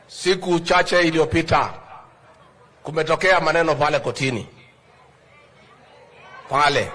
siku chache iliyopita kumetokea maneno pale kotini pale.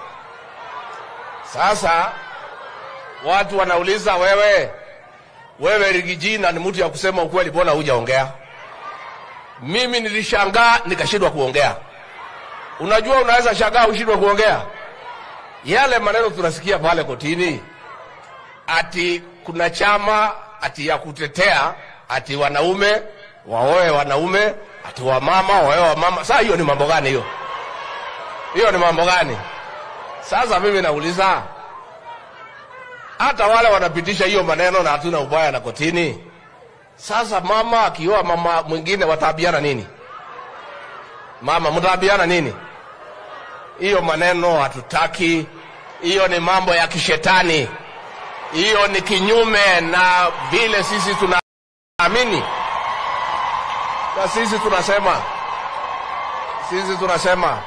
Sasa watu wanauliza, wewe wewe Rigijina ni mtu ya kusema ukweli, mbona hujaongea? Mimi nilishangaa nikashindwa kuongea. Unajua, unaweza shangaa ushindwe kuongea. Yale maneno tunasikia pale kotini, ati kuna chama ati ya kutetea ati wanaume waoe wanaume, ati wamama waoe wamama. Sasa hiyo ni mambo gani hiyo? Hiyo ni mambo gani? Sasa mimi nauliza, hata wale wanapitisha hiyo maneno na hatuna ubaya na kotini. Sasa mama akioa mama mwingine wataabiana nini? Mama mtaabiana nini? Hiyo maneno hatutaki. Hiyo ni mambo ya kishetani. Hiyo ni kinyume na vile sisi tunaamini, na sisi tunasema, sisi tunasema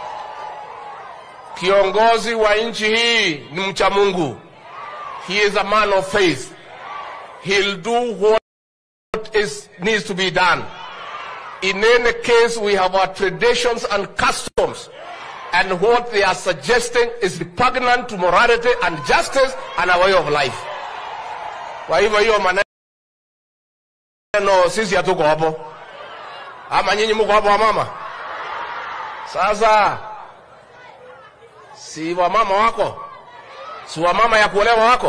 kiongozi wa nchi hii ni mcha Mungu. He is a man of faith. He'll do what is, needs to be done. In any case, we have our traditions and customs. And what they are suggesting is repugnant to morality and justice and our way of life. Kwa hivyo hiyo maneno sisi hatuko hapo, ama nyinyi mko hapo wamama? Sasa si wamama wako, si wamama ya kuolewa wako.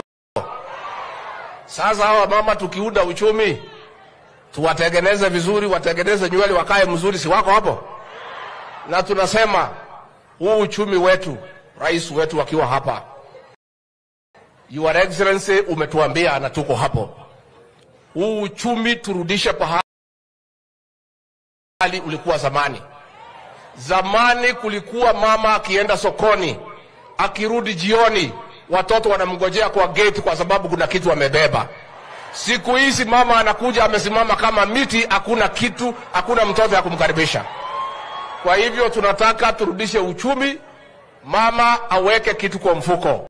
Sasa hawa mama tukiunda uchumi tuwatengeneze vizuri, watengeneze nywele, wakae mzuri, si wako hapo? Na tunasema huu uchumi wetu, rais wetu akiwa hapa, Your Excellency, umetuambia na tuko hapo, huu uchumi turudishe pahali ulikuwa zamani. Zamani kulikuwa mama akienda sokoni, akirudi jioni, watoto wanamngojea kwa gate kwa sababu kuna kitu amebeba. Siku hizi mama anakuja amesimama kama miti, hakuna kitu, hakuna mtoto ya kumkaribisha. Kwa hivyo tunataka turudishe uchumi, mama aweke kitu kwa mfuko.